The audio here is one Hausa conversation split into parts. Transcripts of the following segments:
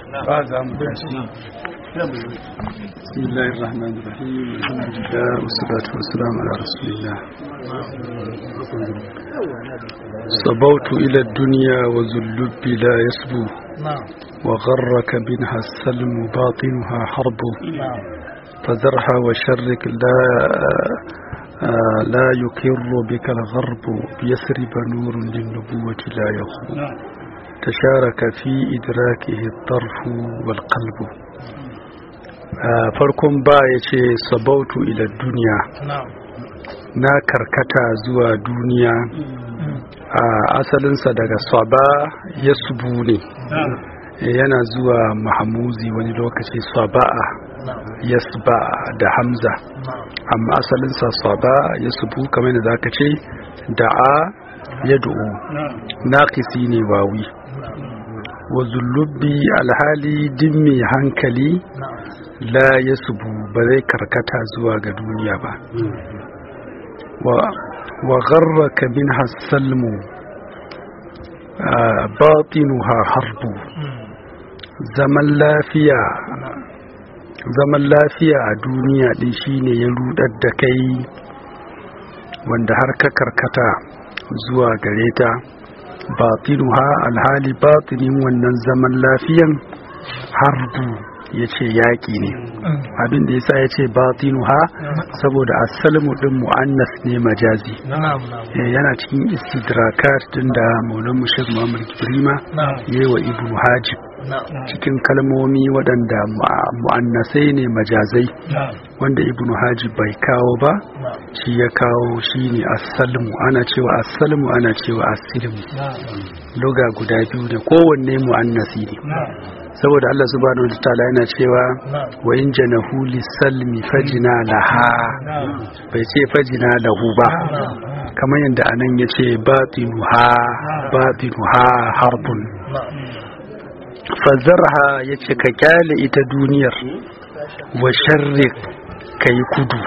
ba za mu tashi بسم الله الرحمن الرحيم الحمد لله والصلاة والسلام على رسول الله صبوت إلى الدنيا وذو اللب لا يسبو وغرك منها السلم باطنها حرب فزرها وشرك لا لا يكر بك الغرب يسرب نور للنبوة لا يخبو تشارك في إدراكه الطرف والقلب farkon ba ya ce sabautu ila duniya na karkata zuwa duniya a asalinsa daga saba ya subu ne yana zuwa mahamuzi wani lokaci saba'a ya da hamza amma asalinsa saba ya subu kamar da zaka ce da'a ya du'u naƙisi ne wawi wa zullubi alhali din mai hankali la ya subu ba zai karkata zuwa ga duniya ba wa gharraka min hassalmu batinuha harbu zaman lafiya zaman lafiya a duniya din shine ya rudar da kai wanda har ka karkata zuwa gare ta batinuha alhali batinin wannan zaman lafiyan harbu ya ce yaƙi ne abin da yasa ya ce batinu ha saboda asalmu din mu'annas ne majazi yana cikin istidrakat din da maulan mushir muhammad kibrima ya wa ibnu hajib cikin kalmomi waɗanda mu'annasai ne majazai wanda ibnu hajib bai kawo ba shi ya kawo shi ne asalmu ana cewa asalmu ana cewa asilmu loga guda biyu ne kowanne mu'annasi ne saboda Allah subhanahu wa ta'ala yana cewa wa in janahu lisalmi fajina laha bai ce fajina lahu ba kamar yadda anan ya ce batinuha batinuha harbun fazarha ya ce ka kyale ita duniyar wa sharrik ka yi kudu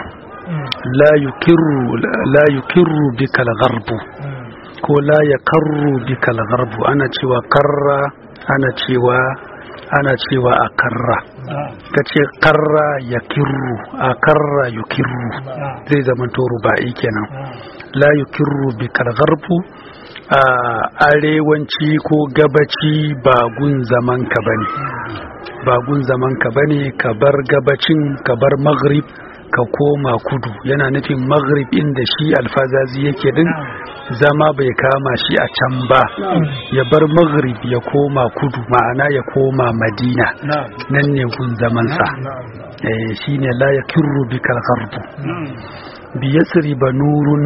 la yukirru bikal garbu ko la ya karru bikal garbu ana cewa karra ana cewa ana cewa a karra ka ce karra ya kirru a karra yu kirru zai zama toro ba kenan la yu kirru bi kargarfu a arewanci ko gabaci ba gun zaman ka bane ba gun zaman ka bane ka bar gabacin ka bar maghrib ka koma kudu yana nufin maghrib inda shi alfazazi yake din zama bai kama shi a can ba ya bar maghrib ya koma kudu ma'ana ya koma madina nan ne gun zamansa shi ne la ya kirru bi kalgarbu biyasri ba nurun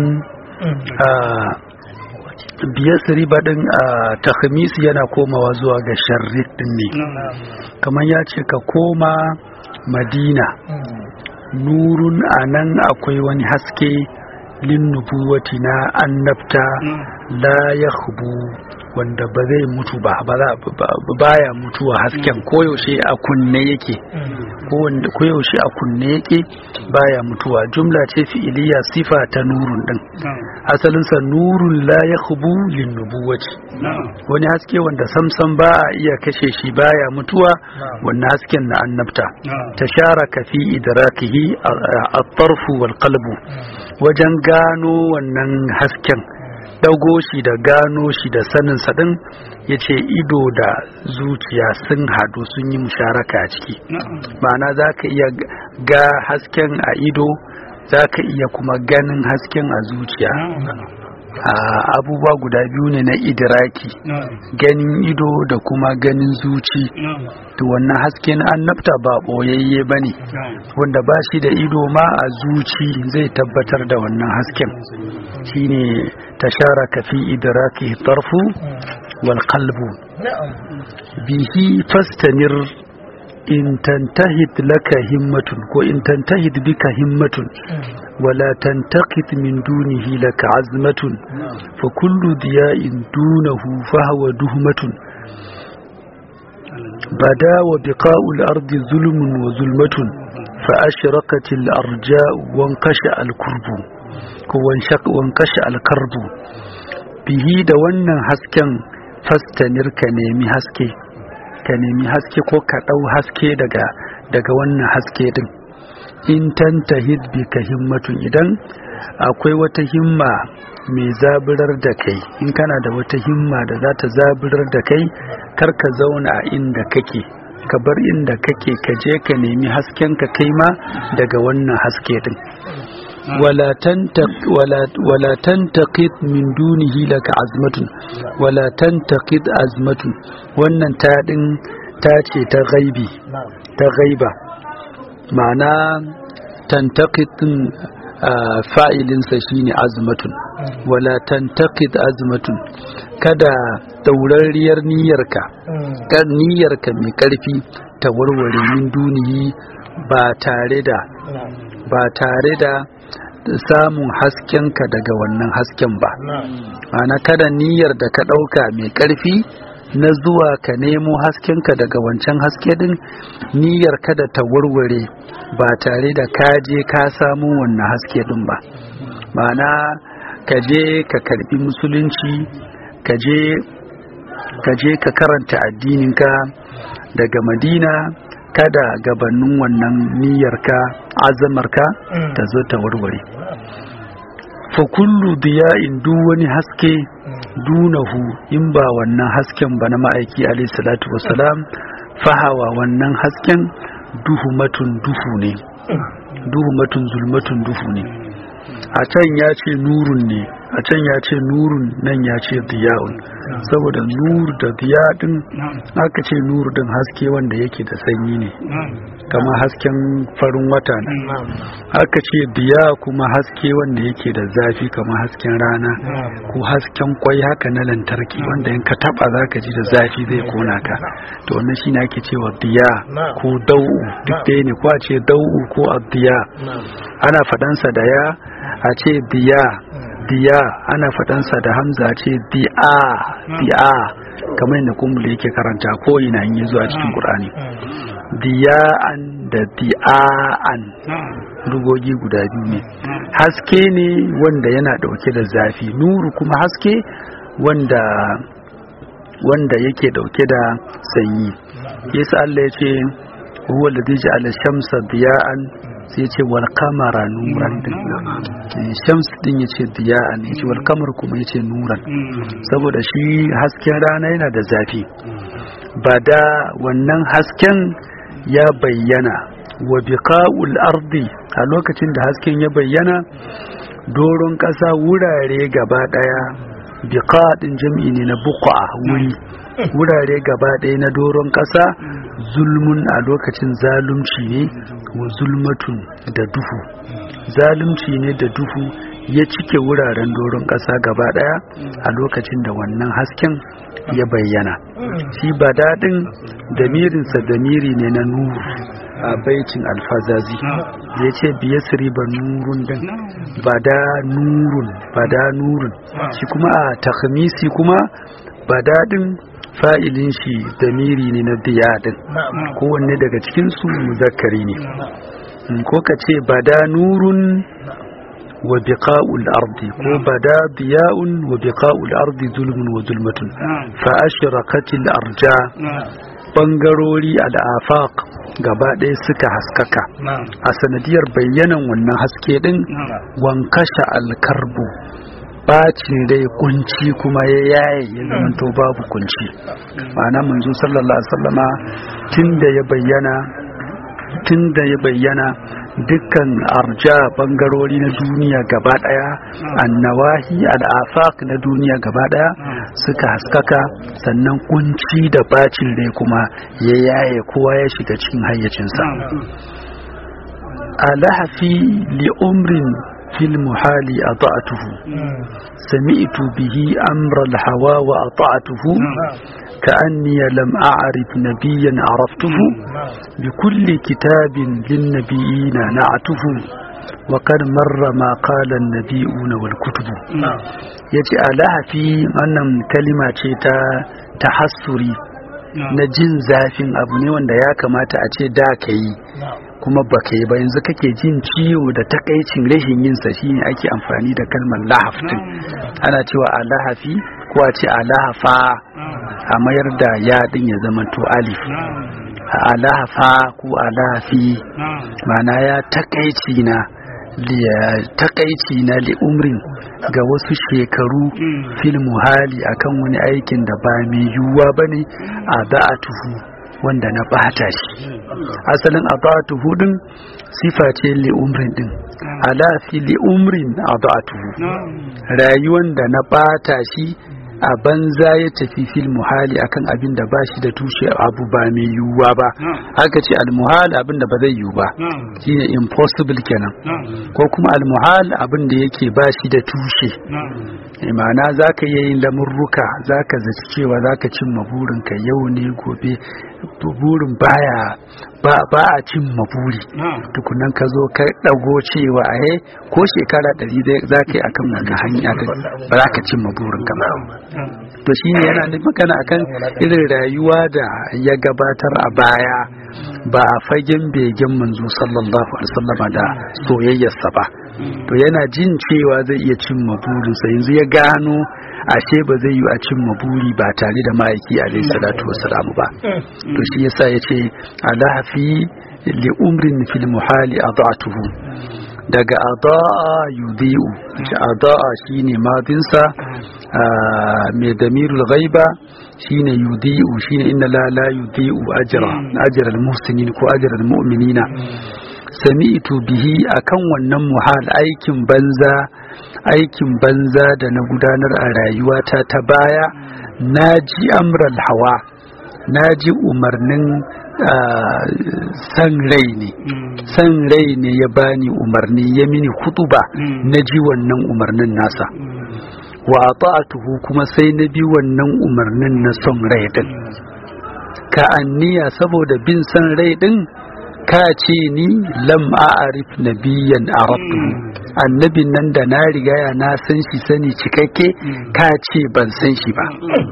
biyasri ba din a takhmisi yana komawa zuwa ga sharrik din ne kamar ya ce ka koma madina nurun a nan akwai wani haske linnubuwati na annabta la ya wanda ba zai mutu ba baya mutuwa hasken koyaushe a kunne yake koyaushe a kunne yake baya mutuwa jumla ce fi'iliya sifa ta nurun din asalinsa nurun la ya linnubuwati wani haske wanda samsam ba a iya kashe shi baya mutuwa wannan hasken na annabta ta shara fi idrakihi a-tarfu wal qalbu wajen gano wannan hasken dago shi da gano shi da sanin sadin ya ce ido da zuciya sun hadu sun yi musharaka a ciki ma'ana za ka iya ga hasken a ido za ka iya kuma ganin hasken a zuciya abubuwa guda biyu ne na idiraki ganin ido da kuma ganin zuci to wannan hasken annabta ba boyayye ba ne wanda ba shi da ido ma a zuci zai tabbatar da wannan hasken shine tasharaka fi idraki tarfu wal qalbu bihi fastamir in tantahid laka himmatun ko in tantahid bika himmatun ولا تنتقط من دونه لك عزمة فكل ضياء دونه فهو دهمة بدا وبقاء الأرض ظلم وظلمة فأشرقت الأرجاء وانقشع الكرب وانقشع الكرب به دوانا هسكا فاستنر كنيمي هسكي ka nemi haske ko ka ɗau haske daga daga wannan haske din in tantahid bi ka himmatun idan akwai wata himma mai zaburar da kai in kana da wata himma da za ta zaburar da kai kar ka zauna a inda kake ka bar inda kake ka je ka nemi hasken ka kai ma daga wannan haske din ولا تنتق ولا ولا تنتقد من دونه لك عزمة ولا تنتقد عزمة wannan ta din ta ce ta gaibi ta gaiba ma'ana tantaqid din fa'ilinsa shine azmatun wala tantaqid azmatun kada daurariyar niyyarka kan niyyarka mai karfi ta warware min duniyi ba tare da ba tare da samun haskenka daga wannan hasken ba ana kada niyyar da ka ɗauka mai ƙarfi na zuwa ka nemo haskenka daga wancan haske din niyyar kada ta warware ba tare da ka je ka samu wannan haske din ba ma'ana ka je ka karbi musulunci ka je ka karanta addininka daga madina kada gabanin wannan niyyarka azamarka ta zo ta warware fa kullu diya'in duk wani haske dunahu in ba wannan hasken ba na ma'aiki alayhi salatu wassalam fahawa wannan hasken duhumatun duhu ne duhumatun zulmatun duhu ne a can ya ce nurun ne a can ya ce nurun nan ya ce diya'un saboda nur da diya din aka ce nur din haske wanda yake da sanyi ne kama hasken farin wata ne aka ce diya kuma haske wanda yake da zafi kama hasken rana ko hasken kwai haka na lantarki wanda in ka taba zaka ji da zafi zai kona ka to wannan shine ake cewa diya ko dau'u duk ɗaya ne ko a ce dau'u ko abdiya ana faɗansa da ya a ce diya diya ana faɗansa da hamza ce di'a di'a kamar yadda kumbula yake karanta ko ina yi zuwa cikin ƙur'ani diya'an da di'a'an dugogi guda biyu ne haske ne wanda yana ɗauke da zafi nuru kuma haske wanda wanda yake ɗauke da sanyi yasa Allah ya ce huwa alladhi ja'ala shamsa diya'an sai ce wal kamara nuran din shams din yace diya'an yace wal kamar kuma yace nuran saboda shi hasken rana yana da zafi ba da wannan hasken ya bayyana wa biqa'ul ardi a lokacin da hasken ya bayyana doron ƙasa wurare gaba daya biqa din jam'i ne na buqa wuri wurare gaba ɗaya na doron ƙasa zulmun a lokacin zalunci ne wa zulmatun da duhu zalunci ne da duhu ya cike wuraren doron ƙasa gaba ɗaya a lokacin da wannan hasken ya bayyana shi ba daɗin damirinsa damiri ne na nuru a baitin alfazazi ya ce biya ba nurun din ba da nurun ba da nurun shi kuma a takhmisi kuma ba daɗin fa'ilin shi damiri ne na diyadin kowanne daga cikinsu muzakkari ne ko ka ce bada nurun wa biqa'ul ardi ko bada diya'un wa biqa'ul ardi zulmun wa zulmatun fa ashraqatil arja bangarori al'afaq gaba ɗaya suka haskaka a sanadiyar bayyanan wannan haske din wankasha alkarbu bacin dai kunci kuma ya yaye ya zamanto babu kunci ma'ana manzo sallallahu alaihi wasallama tunda ya bayyana tunda ya bayyana dukkan arja bangarori na duniya gaba daya annawahi al'afaq na duniya gaba daya suka haskaka sannan kunci da bacin dai kuma ya yaye kowa ya shiga cikin hayyacinsa alahafi li umrin في المحال أطعته سمعت به أمر الهوى وأطعته كأني لم أعرف نبيا عرفته بكل كتاب للنبيين نعته وقد مر ما قال النبيون والكتب يجي ألاها في أن كلمة تحسري na jin zafin abu ne wanda ya kamata a ce da ka yi kuma ba ka yi ba yanzu kake jin ciwo da takaicin rashin yin sa shine ake amfani da kalmar lahaftin ana cewa a lahafi ko a ce a lahafa a mayar da ya din ya zama to alif alafa ko alafi mana ya takaici na takaici na li'umrin ga wasu shekaru fil muhali akan wani aikin da ba mai yiwuwa ba ne a ba'atuhu wanda na bata shi asalin a ba'atuhu din sifa ce li'umrin din ala fi li'umrin a ba'atuhu rayuwan da na bata shi a banza ya tafi fil muhali akan abin da ba shi da tushe abu ba mai yiwuwa ba aka ce almuhal abin da ba zai yiwu ba shine impossible kenan ko kuma almuhal abin da yake ba shi da tushe imana za ka iya yin lamurruka za ka zaci cewa za ka cimma burinka yau ne gobe burin baya ba ba a cimma buri tukunan ka zo ka dago cewa a ko shekara ɗari za ka yi akan wannan hanya ba za ka cimma burinka ba to shine yana da magana akan irin rayuwa da ya gabatar a baya ba a fagen begen manzo sallallahu alaihi wasallam da soyayyarsa ba to yana jin cewa zai iya cimma burinsa yanzu ya gano ashe ba zai yi a cimma buri ba tare da ma'aiki alaihi salatu wassalamu ba to shi yasa yace alafi li umrin fil muhali adatuhu daga ada'a yudhi'u ada'a shine madinsa mai damirul ghaiba shine yudhi'u shine inna la la yudhi'u ajra ajra al muhsinin ko ajra al mu'minina sami'tu bihi akan wannan muhal aikin banza aikin banza da na gudanar a rayuwata ta baya naji amral hawa naji umarnin san rai ne san rai ne ya bani umarni ya mini hutuba na ji wannan umarnin nasa wa ata'atuhu kuma sai na bi wannan umarnin na son rai din ka anniya saboda bin san rai din ka ce ni lam a'arif nabiyan arabtuhu annabin nan da na rigaya na san shi sani cikakke ka ce ban san shi ba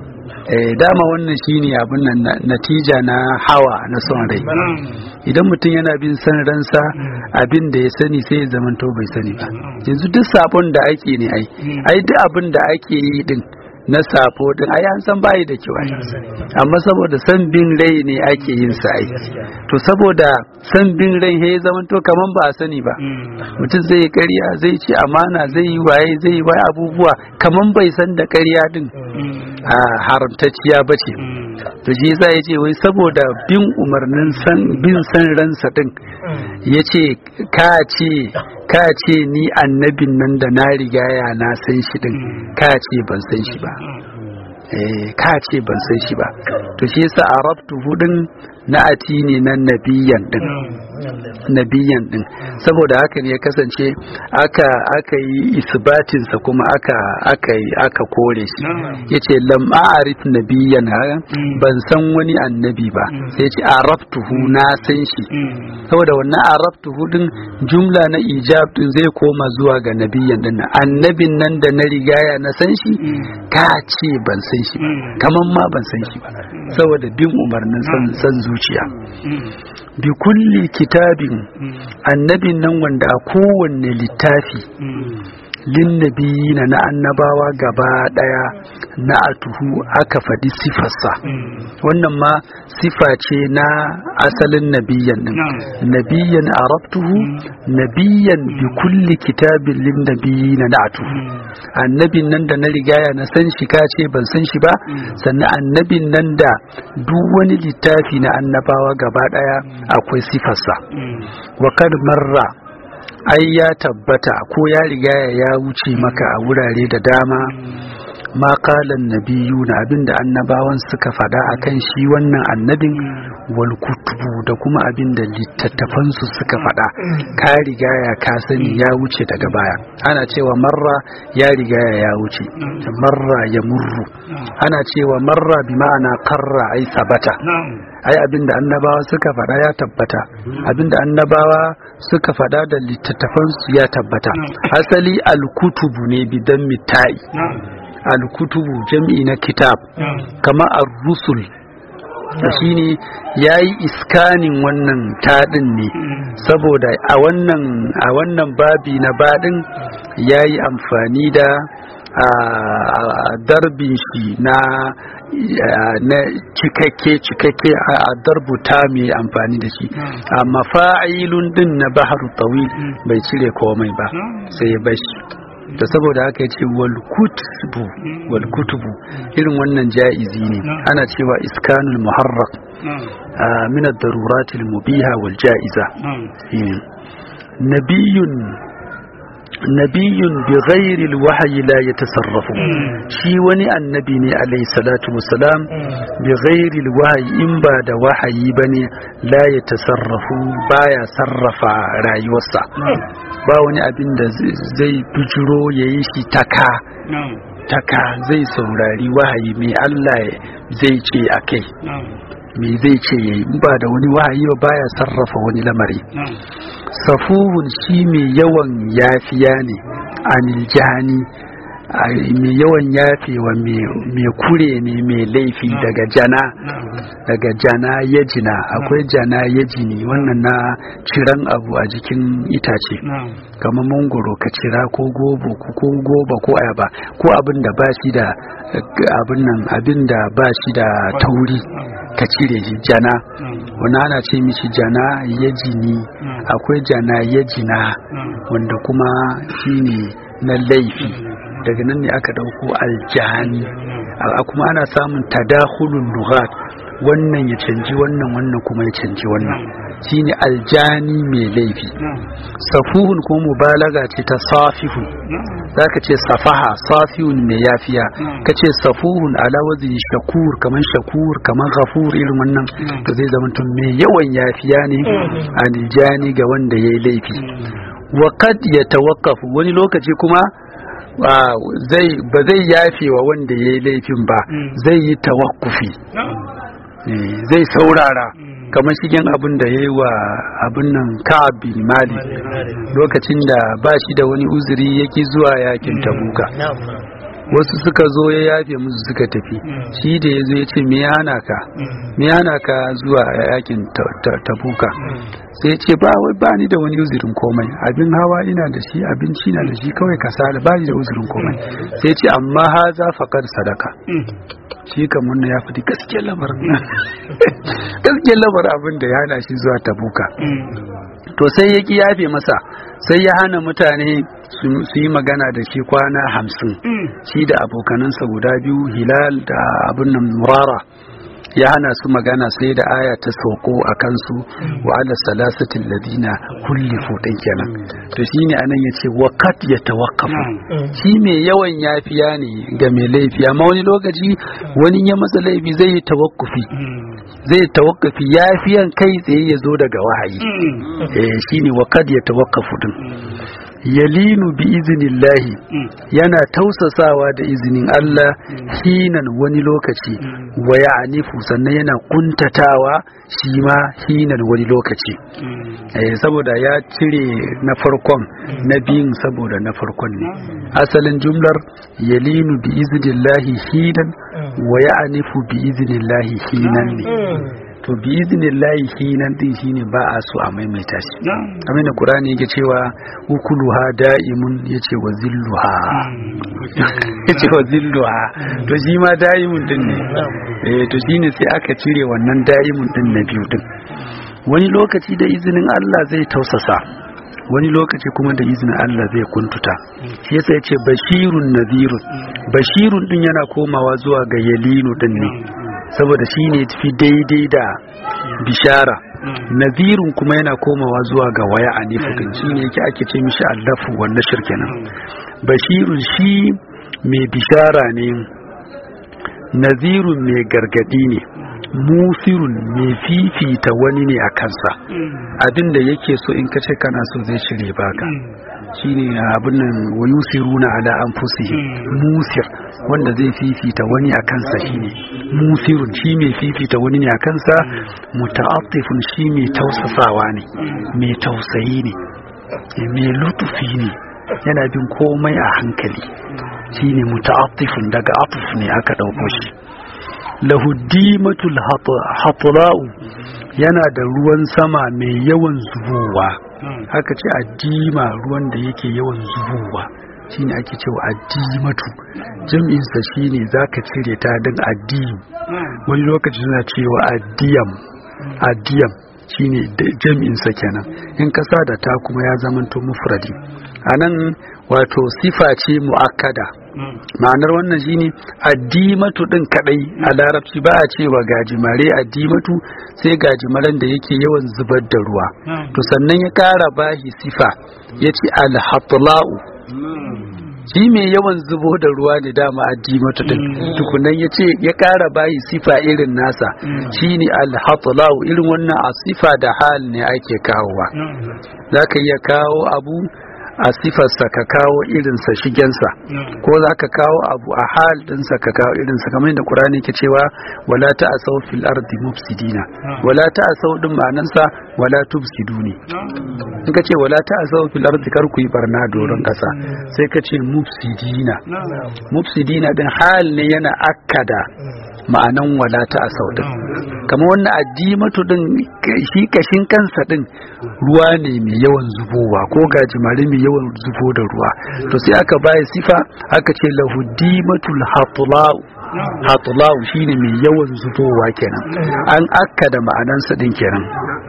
dama wannan shine abin nan natija na hawa na son rai idan mutum yana bin san ransa abin da ya sani sai ya zamanto bai sani ba yanzu duk sabon da ake ne ai ai duk abin da ake yi din na safo din ai an san bayi da kyau amma saboda san bin rai ne ake yin sa ai to saboda san bin rai he zaman to kaman ba a sani ba mutum zai ƙarya zai ci amana zai yi waye zai yi waye abubuwa kaman bai san da ƙarya din a haramtacciya bace to shi yasa yace wai saboda bin umarnin san bin san ransa din yace ka ce ka ce ni annabin nan da na rigaya na san shi din ka ce ban san shi ba eh ka ce ban san shi ba to shi yasa arabtu hudin na ati ne na nabiyan din nabiyan din saboda haka ne ya kasance aka aka yi isbatin sa kuma aka aka yi aka kore shi yace lam a'rif nabiyan ban san wani annabi ba sai yace arabtuhu na san shi saboda wannan arabtuhu din jumla na ijab din zai koma zuwa ga nabiyan din annabin nan da na rigaya na san shi ka ce ban san shi ba kaman ma ban san shi ba saboda bin umarnin san zuciya bi kulli kitabin annabin nan wanda a kowanne littafi linnabiyina na annabawa gaba daya na atuhu aka faɗi sifarsa wannan ma sifa ce na asalin nabiyan din nabiyan arabtuhu nabiyan bi kulli kitabin linnabiyina na atuhu annabin nan da na rigaya na san shi ka ce ban san shi ba sannan annabin nan da duk wani littafi na annabawa gaba daya akwai sifarsa wa kad marra ai ya tabbata ko ya riga ya wuce maka a wurare da dama ma kalan nabiyu na abinda annabawan suka faɗa akan shi wannan annabin wal kutubu da kuma abinda littattafansu suka faɗa ka riga ya ka sani ya wuce daga baya ana cewa marra ya riga ya wuce marra ya murru ana cewa marra bi ma'ana karra ai sabata ai abinda annabawa suka faɗa ya tabbata abinda annabawa suka faɗa da littattafansu ya tabbata asali alkutubu ne bidan mitai alkutubu jam'i na kitab kama ar-rusul shine yayi iskanin wannan taɗin ne saboda a wannan a wannan babi na baɗin yayi amfani da a darbin shi na na cikakke cikakke a darbuta mai amfani da shi amma fa'ilun din na baharu tawil bai cire komai ba sai ya bashi da saboda haka ya ce walkutubu walkutubu irin wannan ja'izi ne ana cewa iskanul muharrak min ad-daruratil mubiha wal ja'iza nabiyun nabiyun bi ghairi alwahyi la yatasarrafu shi wani annabi ne alayhi salatu wassalam bi ghairi alwahyi in ba da wahayi bane la yatasarrafu baya sarrafa rayuwarsa ba wani abin da zai bijiro yayi shi taka taka zai saurari wahayi mai Allah zai ce akai me zai ce yayi ba da wani wahayi ba baya sarrafa wani lamari safuhun shi mai yawan yafiya ne anil jani mai yawan yafewa mai kure ne mai laifi daga jana daga jana ya jina akwai jana ya jini wannan na ciran abu a jikin itace kamar mangoro ka cira ko gobo ko goba ko ayaba ko abin da ba shi da abin nan abin da ba shi da tauri ka cire shi jana wani ana ce mishi jana ya jini akwai jana ya jina wanda kuma shine na laifi daga nan ne aka dauko aljani kuma ana samun tadakhulun lughat wannan ya canji wannan wannan kuma ya canji wannan shine aljani mai laifi safuhun ko mubalaga ce ta safihun zaka ce safaha safihun mai yafiya kace safuhun ala wazni shakur kaman shakur kaman ghafur irin wannan to zai zama tun mai yawan yafiya ne aljani ga wanda yayi laifi wa qad yatawaqqafu wani lokaci kuma zai ba zai yafe wa wanda ya yi laifin ba zai yi tawakkufi zai saurara kamar shigen abin da ya yi wa abin nan ka'ab bin mali lokacin da ba shi da wani uzuri yake zuwa yakin tabuka wasu suka zo ya yafe musu suka tafi shi da ya zo ya ce me yana ka me yana ka zuwa yakin tabuka sai ya ce ba wai ba ni da wani uzurin komai abin hawa ina da shi abinci na da shi kawai kasala ba ni da uzurin komai sai ya ce amma ha za faƙar sadaka shi kamar na ya fi gaskiyar lamarin gaskiyar lamarin abin da ya hana shi zuwa tabuka to sai ya ki yafe masa sai ya hana mutane su yi magana da shi kwana hamsin shi da abokanansa guda biyu hilal da abin nan murara ya hana su magana sai da aya ta sauko a kansu wa ala salasatin ladina kulli fudin kenan to shine anan yace waqat ya tawakkafu shi mai yawan yafiya ne ga mai laifi amma wani lokaci wani ya masa laifi zai yi tawakkufi zai tawakkafi yafiyan kai tsaye ya zo daga wahayi eh shine waqat ya tawakkafu din yalinu bi izinillahi yana tausasawa da izinin Allah hinan wani lokaci wa ya'nifu sannan yana kuntatawa shi ma hinan wani lokaci eh saboda ya cire na farkon na biyun saboda na farkon ne asalin jumlar yalinu bi izinillahi hinan wa ya'nifu bi izinillahi hinan ne to bi iznillahi hinan din shine ba a so a maimaita shi kamar da qur'ani yake cewa ukuluha da'imun yace wa zilluha yace wa zilluha to shi ma da'imun din ne eh to shine sai aka cire wannan da'imun din na biyu din wani lokaci da izinin Allah zai tausasa wani lokaci kuma da izinin Allah zai kuntuta shi yasa yace bashirun nadhirun bashirun din yana komawa zuwa ga yalinu din ne saboda shi ne fi daidai da bishara nazirun kuma yana komawa zuwa ga waya a nifukin shi ne yake ake ce mishi allafu wanda shirkenan bashirun shi mai bishara ne nazirun mai gargadi ne musirun mai fifita wani ne a kansa abinda yake so in kace kana so zai shirye baka shine abin nan wa yusiruna ala anfusihim musir wanda zai fifita wani a kansa shine musirun shi mai fifita wani ne a kansa muta'attifun shi mai tausasawa ne mai tausayi ne mai lutufi ne yana bin komai a hankali shine muta'attifun daga atuf ne aka dauko shi lahuddimatul hatra'u yana da ruwan sama mai yawan zubowa haka ce addima ruwan da yake yawan zubowa shine ake cewa addimatu jam'insa shine zaka cire ta din addini wani lokaci suna cewa addiyam addiyam shine jam'insa kenan in kasa da ta kuma ya zamanto mufradi anan wato sifa ce mu'akkada ma'anar wannan shine addimatu din kadai a larabci ba a cewa gajimare addimatu sai gajimaren da yake yawan zubar da ruwa to sannan ya kara bahi sifa yace alhatla'u shi mai yawan zubo da ruwa ne dama addimatu din tukunan yace ya kara bahi sifa irin nasa shine alhatla'u irin wannan a sifa da hal ne ake kawowa zaka iya kawo abu a sifarsa ka kawo irinsa shigensa ko za ka kawo abu a hal ɗinsa ka kawo irinsa kamar yadda ƙurani ke cewa wala ta asau fil ardi mufsidina wala ta asau din ma'anansa wala tufsidu ne in ka ce wala ta asau fil ardi kar ku yi barna doron ƙasa sai ka ce mufsidina mufsidina din hal ne yana akkada ma'anan wala ta asau din kamar wannan addimatu din shi kashin kansa din ruwa ne mai yawan zubowa ko gajimare mai yawan zubo da ruwa to sai aka baya sifa aka ce lahu dimatul hatula'u hatula'u shine mai yawan zubowa kenan an akka da ma'anansa din kenan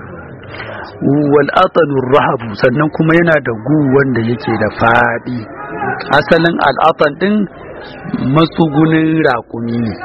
wal atanur rahabu sannan kuma yana da gu wanda yake da fadi asalin al'atan din matsugunin raƙumi ne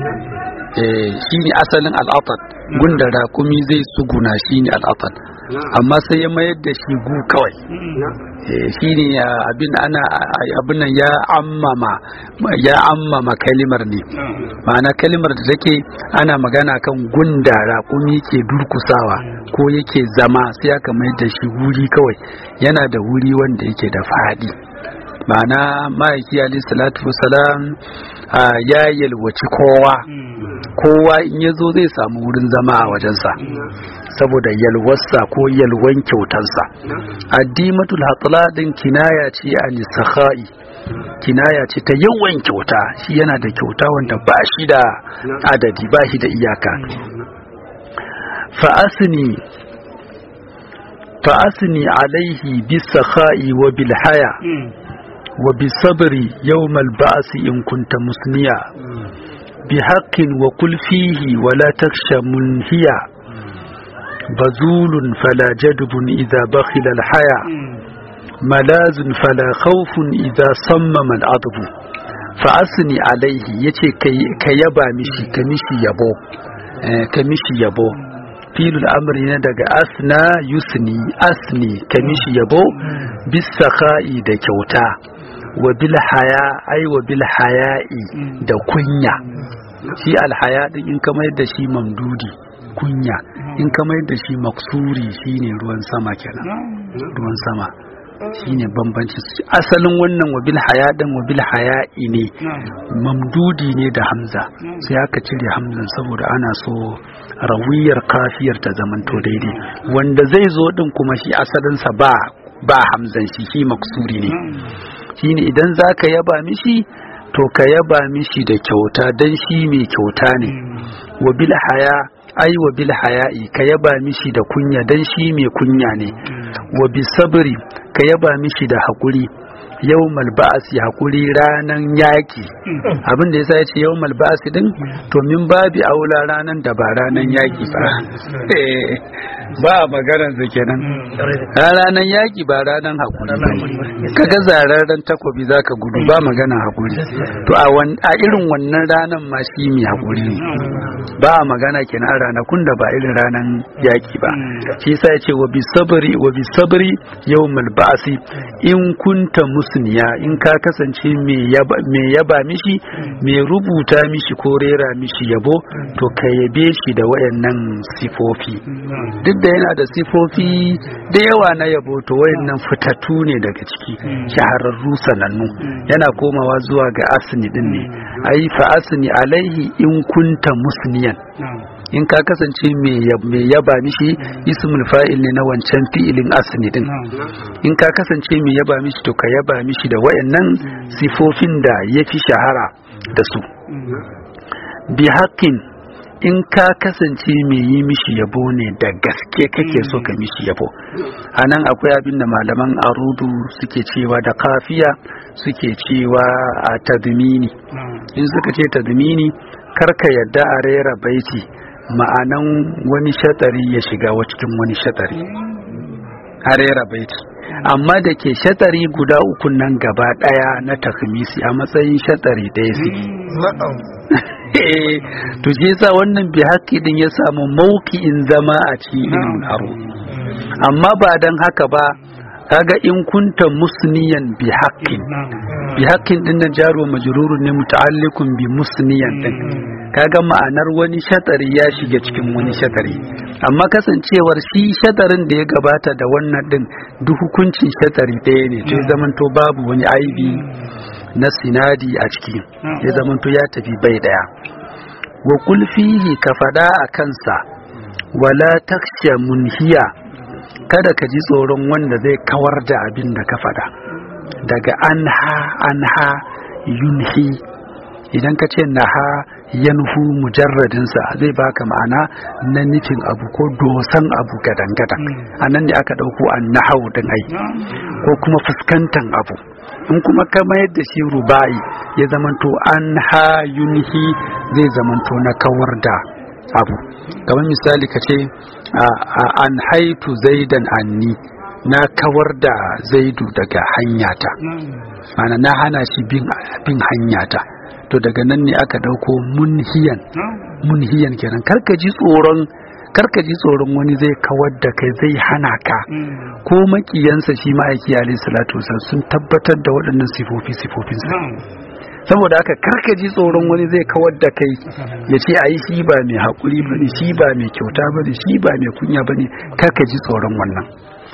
shi ne asalin al'atan gunda raƙumi zai tsuguna shi ne al'atan amma sai ya mayar da shi gu kawai shi ne abin ana abin nan ya ammama ya ammama kalimar ne ma'ana kalimar da take ana magana kan gunda raƙumi ke durkusawa ko yake zama sai aka mayar da shi wuri kawai yana da wuri wanda yake da faɗi ma'ana ma'aiki alayhi salatu wasalam ya yalwaci kowa kowa in ya zo zai samu wurin zama a wajensa saboda yalwarsa ko yalwan kyautansa addimatul hatla din kinaya ce a nisakha'i kinaya ce ta yawan kyauta shi yana da kyauta wanda ba shi da adadi ba shi da iyaka fa'asni fa'asni alaihi bisakha'i wa bil haya وبصبر يوم البعث إن كنت مسنيا بحق وقل فيه ولا تخشى منهيا بذول فلا جدب إذا بخل الحيا ملاذ فلا خوف إذا صمم العضب فأسني عليه يتي كيبا مشي كمشي يبو كمشي يبو filul amri na daga asna yusni asni kamishi yabo bisakha'i da kyauta wa bil haya ai wa bil haya'i da kunya shi alhaya din in kamar da shi mamdudi kunya in kamar da shi maksuri shine ruwan sama kenan ruwan sama shine bambanci asalin wannan wa bil haya din wa bil haya'i ne mamdudi ne da hamza sai aka cire hamzan saboda ana so rawiyar kafiyar ta zamanto daidai wanda zai zo din kuma shi asalinsa ba ba hamzan shi shi maksuri ne shine idan zaka yaba mishi to ka yaba mishi da kyauta dan shi mai kyauta ne wa bil haya ai wa bil haya'i ka yaba mishi da kunya dan shi mai kunya ne wa bi sabri ka yaba mishi da hakuri yawmal ba'asi hakuri ranan yaki abin da yasa yace yawmal ba'asi din to min babi aula ranan da ba ranan yaki ba ba maganar sa kenan ranan yaki ba ranan hakuri kaga zararren takobi zaka gudu ba magana hakuri to a a irin wannan ranan ma shi mai hakuri ne ba magana kenan ranakun da ba irin ranan yaki ba shi yasa yace wa bi sabri wa bi sabri yawmal ba'asi in kunta musniya in ka kasance mai yaba mishi mai rubuta mishi ko rera mishi yabo to ka yabe shi da wayannan sifofi duk da yana da sifofi da yawa na yabo to wayannan fitattu ne daga ciki shahararru sanannu yana komawa zuwa ga asni din ne ai fa asni alaihi in kunta musniyan in ka kasance mai yaba mishi ismul fa'il ne na wancan fi'ilin asni din in ka kasance mai yaba mishi to ka yaba mishi da wayannan sifofin da ya fi shahara da su bi haƙƙin in ka kasance mai yi mishi yabo ne da gaske kake so ka mishi yabo a nan akwai abin da malaman arudu suke cewa da kafiya suke cewa a tadmini in suka ce tadmini karka yadda a rera baiti ma'anan wani shatari ya shiga wa cikin wani shatari a rera baiti amma da ke shatari guda uku nan gaba daya na takmisi a matsayin shatari ɗaya su to je sa wannan bi haƙƙi din ya samu mauki'in zama a cikin aro amma ba dan haka ba kaga in kunta musniyan bi haqqin bi haqqin din nan jaro majrurun ne muta'alliqun bi musniyan din kaga ma'anar wani shatari ya shiga cikin wani shatari amma kasancewar shi shatarin da ya gabata da wannan din duk hukuncin shatari ɗaya ne to zaman to babu wani aibi na sinadi a ciki ya zaman to ya tafi bai daya wa kul fihi ka fada a kansa wala taksha munhiya kada ka ji tsoron wanda zai kawar da abin da ka fada daga anha anha yunhi idan ka ce naha yanhu mujarradinsa zai baka ma'ana na nufin abu ko dosan abu gadan-gadan a nan ne aka ɗauko an nahau din ai ko kuma fuskantan abu in kuma ka mayar da shi ruba'i ya zamanto an ha yunhi zai zamanto na kawar da abu kamar misali ka ce an haitu zaidan anni na kawar da zaidu daga hanyata mana na hana shi bin hanyata to daga nan ne aka dauko munhiyan munhiyan kenan karka ji tsoron karka ji tsoron wani zai kawar da kai zai hana ka ko makiyansa shi ma'aiki alayhi salatu sun tabbatar da waɗannan sifofi sifofinsa saboda haka karka ji tsoron wani zai kawar da kai ya ce a yi shi ba mai haƙuri ba ne shi ba mai kyauta ba ne shi ba mai kunya ba ne karka ji tsoron wannan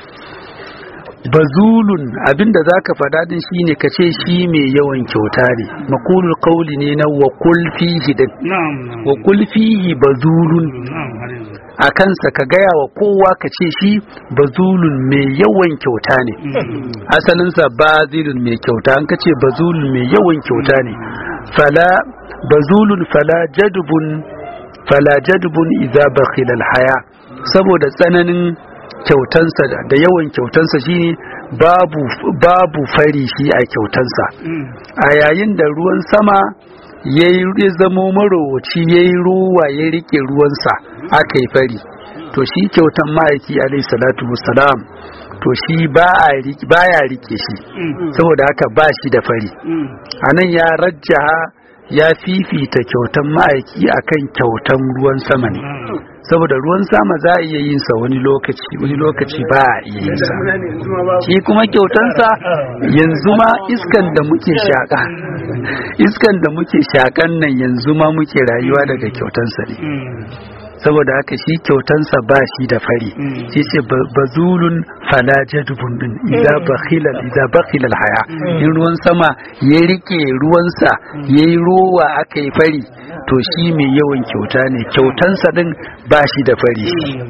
bazulun abinda za ka faɗa din shi ne ka ce shi mai yawan kyauta ne makulul kauli ne na wakul fihi din wakul fihi bazulun a kansa ka gaya wa kowa ka ce shi bazulun mai yawan kyauta ne asalinsa bazilun mai kyauta an ka ce bazulun mai yawan kyauta ne fala bazulun fala jadubun fala jadubun idza bakhila haya saboda tsananin kyautansa da yawan kyautansa shine babu babu fari shi a kyautansa a yayin da ruwan sama ya yi zamo marowaci ya yi ruwa ya rike ruwansa aka yi fari to shi kyautan ma'aiki alaihi salatu wassalam to shi ba ya rike shi saboda haka ba shi da fari a nan ya rajjaha ya fifita kyautan ma'aiki akan kyautan ruwan sama ne saboda ruwan sama za a iya yin sa wani lokaci wani lokaci ba a iya yin sa shi kuma kyautansa yanzu ma iskan da muke shaka iskan da muke shakan nan yanzu ma muke rayuwa daga kyautansa ne saboda haka shi kyautansa ba shi da fari shi ce bazulun fala jadubun din idza bakhilal idza bakhilal haya in ruwan sama ya rike ruwansa yayi ruwa aka yi fari to shi mai yawan kyauta ne kyautansa din ba shi da fari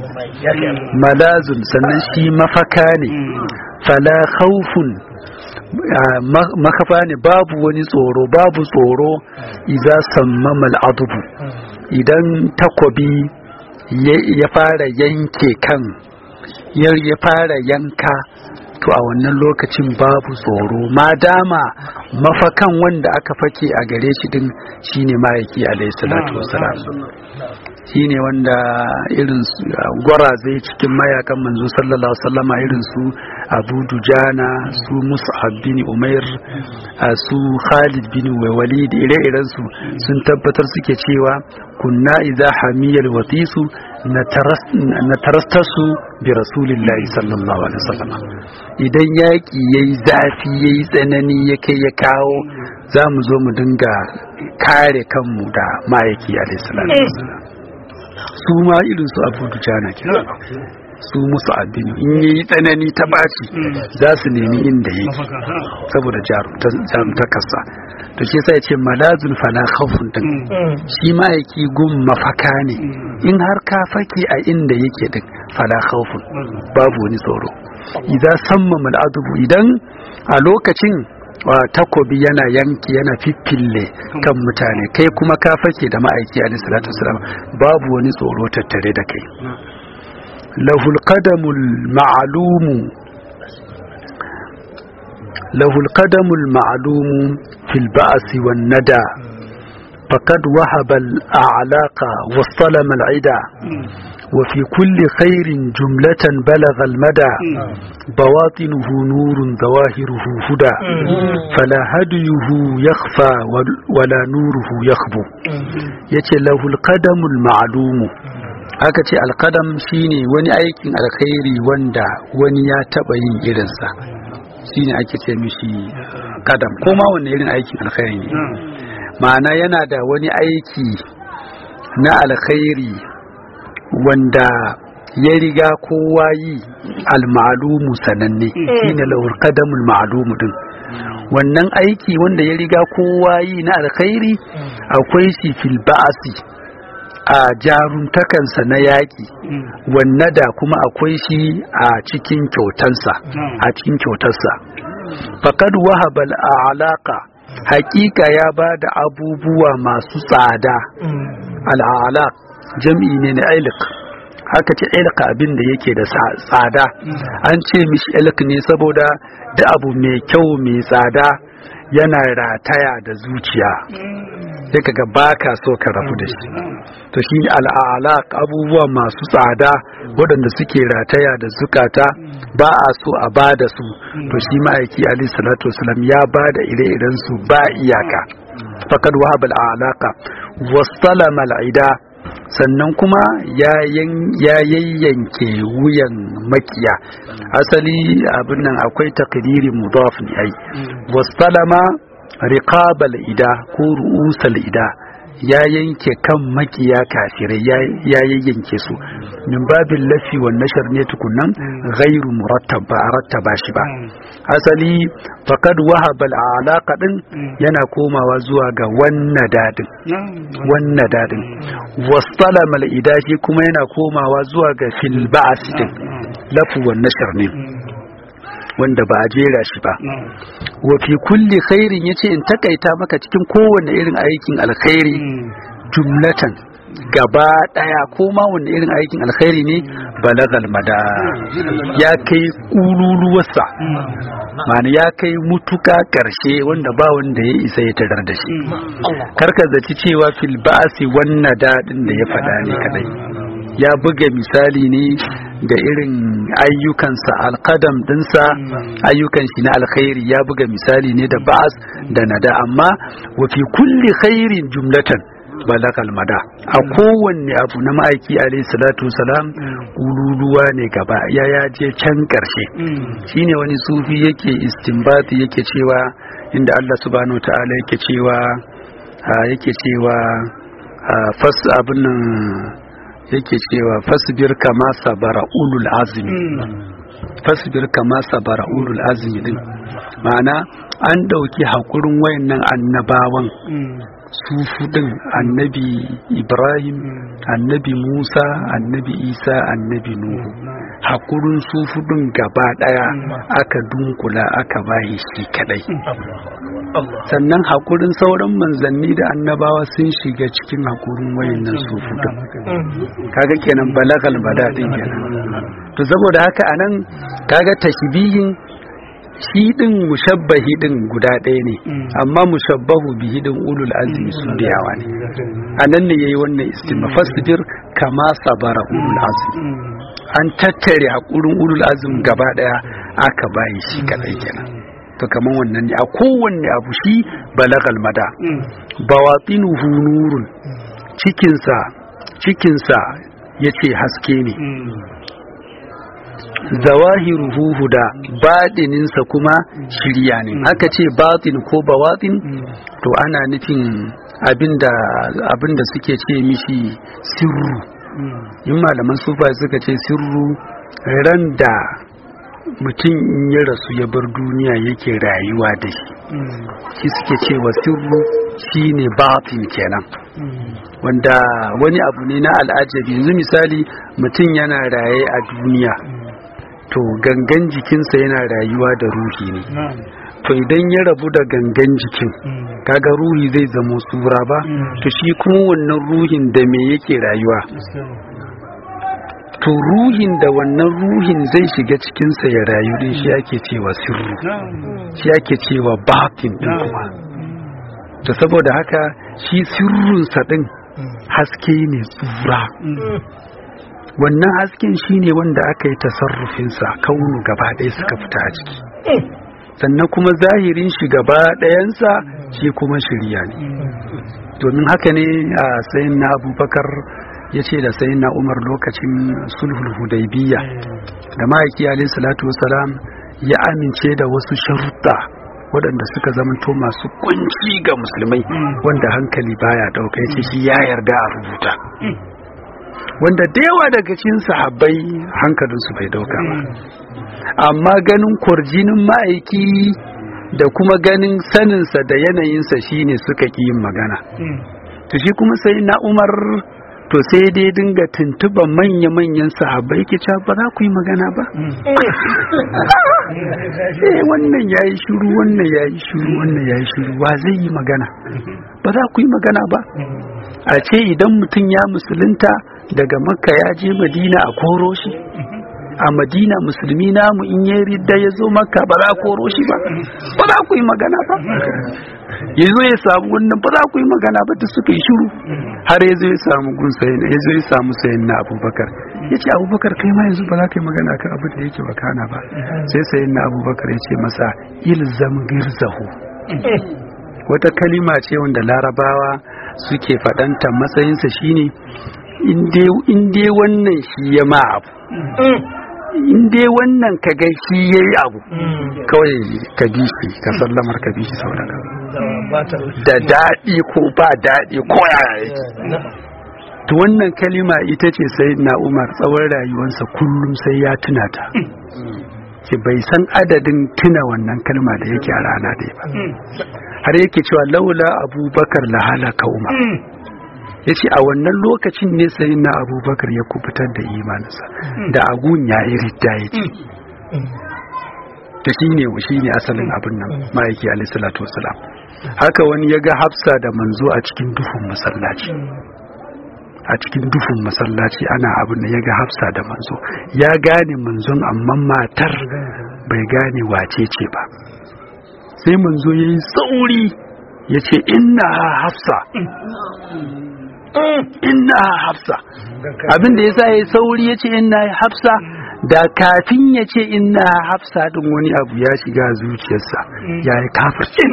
malazun sannan shi mafaka ne fala khawfun makafa ne babu wani tsoro babu tsoro idza sammama al'adubu idan takobi ya fara yanke kan ya fara yanka to a wannan lokacin babu tsoro ma dama mafakan wanda aka fake a gare shi din shine ma'aiki alaihi salatu wasalam shine wanda irin gwarazai cikin mayakan manzo sallallahu sallama irin su abu dujana su mus'ab bin umair su khalid bin walid ire-iren su sun tabbatar suke cewa kunna idza hamiyal watisu na tarastasu bi rasulillahi sallallahu alaihi wasallam idan yaki yayi zafi yayi tsanani ya kai ya kawo za mu zo mu dinga kare kanmu da ma'aiki alaihi salatu wasallam su ma irin su abu dujana ke su musu addini in yayi tsanani ta baci za su nemi inda yake saboda jarumtakarsa to shi sai ce malazun fala khawfun din shi ma yake gun mafaka ne in har ka fake a inda yake din fala khawfun babu wani tsoro idan samma mal'adubu idan a lokacin takobi yana yanki yana fiffille kan mutane kai kuma ka fake da ma'aiki alaihi salatu wasalam babu wani tsoro tattare da kai lahul qadamul ma'lumu lahul qadamul ma'lumu fil ba'si wan nada فقد وهب الأعلاق واصطلم العدا وفي كل خير جملة بلغ المدى بواطنه نور ظواهره هدى فلا هديه يخفى ولا نوره يخبو يتي له القدم المعلوم haka ce alkadam shine wani aikin alkhairi wanda wani ya taba yin irinsa shine ake ce mishi kadam ko ma wanne irin aikin alkhairi ne ma'ana yana da wani aiki na alkhairi wanda ya riga kowa yi almalumu sananne shine lawar kadamul ma'lumu din wannan aiki wanda ya riga kowa yi na alkhairi akwai shi fil ba'asi a jaruntakansa na yaƙi wanne da kuma akwai shi a cikin kyautansa a cikin kyautarsa faqad wahaba al'alaka hakika ya ba da abubuwa masu tsada al'alaq jam'i ne na ilik haka ce ilik abin da yake da tsada an ce mishi ilik ne saboda da abu mai kyau mai tsada yana rataya da zuciya sai kaga baka so ka rabu da shi to shi al'alaq abubuwa masu tsada waɗanda suke rataya da zukata ba a so a ba da su to shi ma'aiki ali salatu wasalam ya ba da ire-iren su ba iyaka fakad wahab al'alaka wastalama al'ida sannan kuma ya yayyanke wuyan makiya asali abin nan akwai takdiri mudaf ne ai wastalama riqabal ida ko ru'usal ida ya yanke kan makiya kafirai ya yayyanke su min babin lafi wa nashar ne tukunan ghairu murattab ba rattaba shi ba asali faqad wahaba al'alaqa din yana komawa zuwa ga wannan dadin wannan dadin wastalama al'ida shi kuma yana komawa zuwa ga fil ba'as din lafu wa nashar ne wanda ba a jera shi ba wa fi kulli khairin yace in takaita maka cikin kowanne irin aikin alkhairi jumlatan gaba daya ko ma wanne irin aikin alkhairi ne balagal mada ya kai kululuwarsa ma'ana ya kai mutuka karshe wanda ba wanda ya isa ya tarar da shi karka zaci cewa fil ba'si wannan dadin da ya faɗa ne kadai ya buga misali ne da irin ayyukansa alkadam dinsa ayyukan shi na alkhairi ya buga misali ne da ba'as da nada amma wa fi kulli khairin jumlatan balakal mada a kowanne abu na ma'aiki alayhi salatu salam ululuwa ne gaba ya ya je can karshe shine wani sufi yake istinbati yake cewa inda Allah subhanahu ta'ala yake cewa yake cewa fas abin nan yake cewa fasbir kama sabara ulul azmi fasbir kama sabara ulul azmi din ma'ana an dauki hakurin wayannan annabawan su fudin annabi ibrahim annabi musa annabi isa annabi nuhu hakurin su fudin gaba daya aka dunkula aka bayi shi kadai sannan hakurin sauran manzanni da annabawa sun shiga cikin hakurin wayannan su fudin kaga kenan balagal badadin kenan to saboda haka anan kaga tashbihin shi din mushabbahi din guda ɗaya ne amma mushabbahu bihi din ulul azmi su da yawa ne anan ne yayi wannan istima fasbir kama sabara ulul azmi an tattare hakurin ulul azmi gaba daya aka bayi shi kadai kenan to kaman wannan ne a kowanne abu shi balagal mada bawatinuhu nurun cikinsa cikinsa yace haske ne zawahiruhu huda baɗininsa kuma shirya ne aka ce batin ko bawatin to ana nufin abinda abinda suke ce mishi sirru in malaman sufa suka ce sirru ran da mutum in ya rasu ya bar duniya yake rayuwa da shi shi suke cewa sirru shine batin kenan wanda wani abu ne na al'ajabi yanzu misali mutum yana raye a duniya to gangan jikinsa yana rayuwa da ruhi ne to idan ya rabu da gangan jikin kaga ruhi zai zama tsura ba to shi kuma wannan ruhin da me yake rayuwa to ruhin da wannan ruhin zai shiga cikinsa ya rayu din shi ake cewa sirru shi ake cewa batin din kuma to saboda haka shi sirrunsa din haske ne tsura wannan hasken shi ne wanda aka yi tasarrufinsa kaunu gaba ɗaya suka fita a ciki sannan kuma zahirin shi gaba ɗayansa shi kuma shirya ne domin haka ne a sayin na abubakar ya ce da sayin na umar lokacin sulhul hudaybiya da ma'aiki alayhi salatu wasalam ya amince da wasu sharuɗa waɗanda suka zamanto masu kunci ga musulmai wanda hankali baya ɗauka ya ce shi ya yarda a rubuta wanda da yawa daga cikin sahabbai hankalinsu bai dauka ba amma ganin kwarjinin ma'aiki da kuma ganin saninsa da yanayinsa shine suka ƙi yin magana to shi kuma sai na umar to sai dai dinga tuntuba manya-manyan sahabbai ke cewa ba za ku yi magana ba eh wannan ya yi shuru wannan ya yi shuru wannan ya yi shuru wa zai yi magana ba za ku yi magana ba a ce idan mutum ya musulunta daga makka ya je madina a koro shi a madina musulmi namu in ya ridda ya zo makka ba za a koro shi ba ba za ku yi magana ba ya zo ya samu wannan ba za ku yi magana ba da suka yi shiru har ya zo ya samu gun sayin ya zo ya samu sayin na abubakar ya ce abubakar kai ma yanzu ba za ka yi magana kan abin da yake wakana ba sai sayin na abubakar ya ce masa ilzam girzahu wata kalima ce wanda larabawa suke faɗanta matsayinsa shine in dai wannan shi ya ma abu in dai wannan ka ga shi ya yi abu kawai ka bi shi ka sallamar ka bi shi sau da daɗi ko ba daɗi ko yaya yake to wannan kalima ita ce sai na umar tsawon rayuwarsa kullum sai ya tuna ta ce bai san adadin tuna wannan kalma da yake a rana ɗaya ba har yake cewa laula abubakar la halaka umar ya ce a wannan lokacin ne sai na abubakar ya kubutar da imaninsa da agun ya yi ridda ya ce ta shi ne shi ne asalin abin nan ma'aiki alaihissalatu wasalam haka wani ya ga hafsa da manzo a cikin duhun masallaci a cikin duhun masallaci ana abin da ya ga hafsa da manzo ya gane manzon amma matar bai gane wace ce ba sai manzo ya yi sauri ya ce inna hafsa inna hafsa abin da yasa yayi sauri yace inna hafsa da kafin ya ce inna hafsa din wani abu ya shiga zuciyarsa ya yi kafirci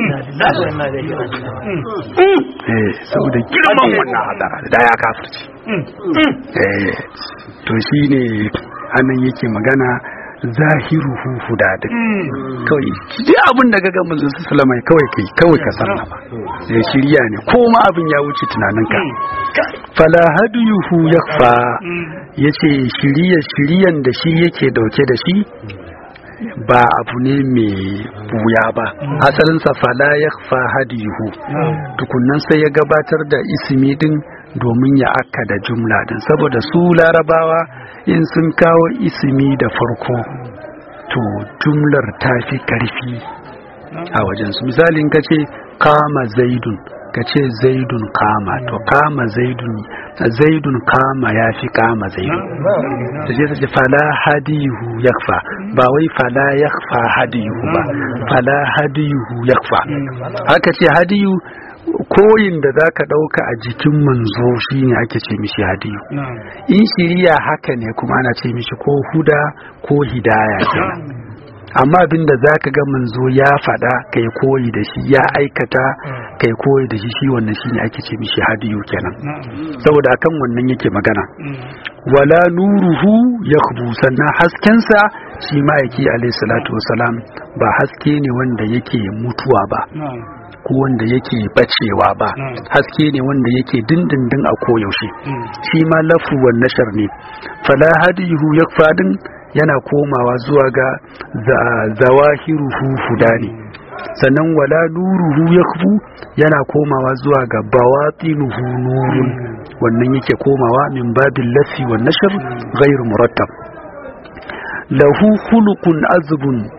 eh saboda girman wannan hadara da ya kafirci eh to shine anan yake magana zahiruhu hudadin kawai ji abin da gaga manzon sallama kawai kai kawai ka sallama sai shirya ne ko ma abin ya wuce tunaninka fala hadiyuhu yakfa yace shiriya shiriyan da shi yake dauke da shi ba abu ne mai buya ba asalinsa fala yakfa hadiyuhu tukunnan sai ya gabatar da ismi din domin ya akka da jumla din saboda su larabawa in sun kawo ismi da farko to jumlar ta fi karfi a wajensu misalin ka ce kama zaidun ka ce zaidun kama to kama zaidun zaidun kama ya fi kama zaidun ta ce ta ce fala hadiyu yakfa ba wai fala yakfa hadiyu ba fala hadiyu yakfa haka ce hadiyu koyin da za ka ɗauka a jikin manzo shi ne ake ce mishi hadiyu in shiriya haka ne kuma ana ce mishi ko huda ko hidaya kenan amma abinda za ka ga manzo ya faɗa kai koyi da shi ya aikata kai koyi da shi shi wannan shi ne ake ce mishi hadiyu kenan saboda akan wannan yake magana wala nuruhu ya sannan haskensa shi ma'aiki alaihi salatu wasalam ba haske ne wanda yake mutuwa ba ko wanda yake bacewa ba haske ne wanda yake dindindin a koyaushe shi ma lafu wan nashar ne fala hadihu yakfadin yana komawa zuwa ga zawahiruhu hudani sannan wala nuruhu yakfu yana komawa zuwa ga bawatinuhu nurun wannan yake komawa min babil lafi wan nashr ghairu murattab lahu khuluqun azbun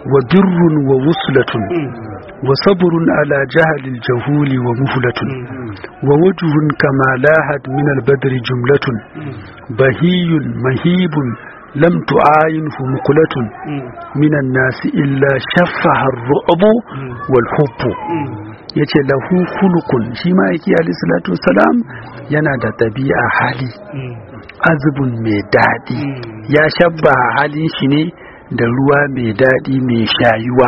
wa birrun wa wuslatun wa sabrun ala jahalil jahuli wa muhlatun wa wajhun kama lahat min al-badri jumlatun bahiyun mahibun lam tu'ayinhu muqlatun min an-nas illa shaffaha ar-ru'bu wal hubbu yace lahu khuluqun shi ma yake alayhi salatu wassalam yana da tabi'a hali azubun mai daɗi ya shabba halin shi ne da ruwa mai daɗi mai shayuwa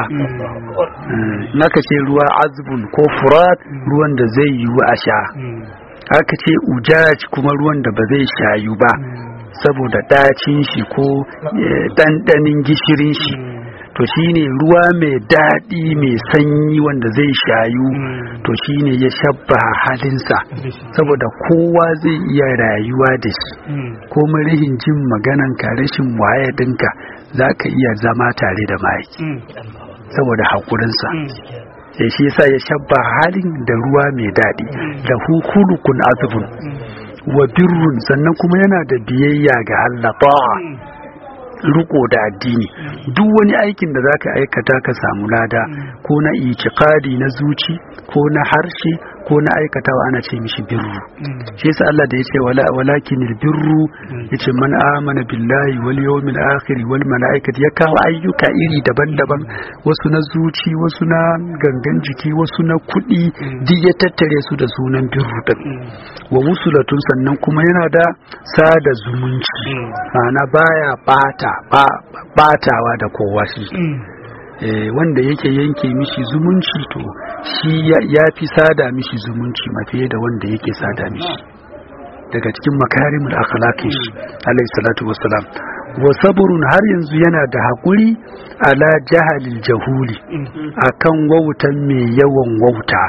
naka ce ruwa azubun ko furat ruwan da zai yiwu a sha aka ce ujaj kuma ruwan da ba zai shayu ba saboda ɗacin shi ko ɗanɗanin gishirin shi to shine ruwa mai daɗi mai sanyi wanda zai shayu to shine ya shabba halinsa saboda kowa zai iya rayuwa da shi ko rihin jin maganan ka rashin waye dinka za ka iya zama tare da mahaifi saboda haƙurinsa ya shi yasa ya shabba halin da ruwa mai daɗi da hukulukun azubun wa birrun sannan kuma yana da biyayya ga Allah riko da addini duk wani aikin da zaka aikata ka samu lada ko na itikadi na zuci ko na harshe ko na aikatawa ana ce mishi birru shi yasa Allah da yace wala walakinil birru yace man amana billahi wal yawmil akhir wal malaikati ya kawo ayyuka iri daban-daban wasu na zuci wasu na gangan jiki wasu na kuɗi duk ya tattare su da sunan birru din wa wusulatun sannan kuma yana da sada zumunci ma'ana baya bata batawa da kowa shi wanda yake yanke mishi zumunci to shi ya fi sada mishi zumunci mafiye da wanda yake sada mishi daga cikin makarimul akhlaqin shi alayhi salatu wassalam wa sabrun har yanzu yana da hakuri ala jahalil jahuli akan wautan mai yawan wauta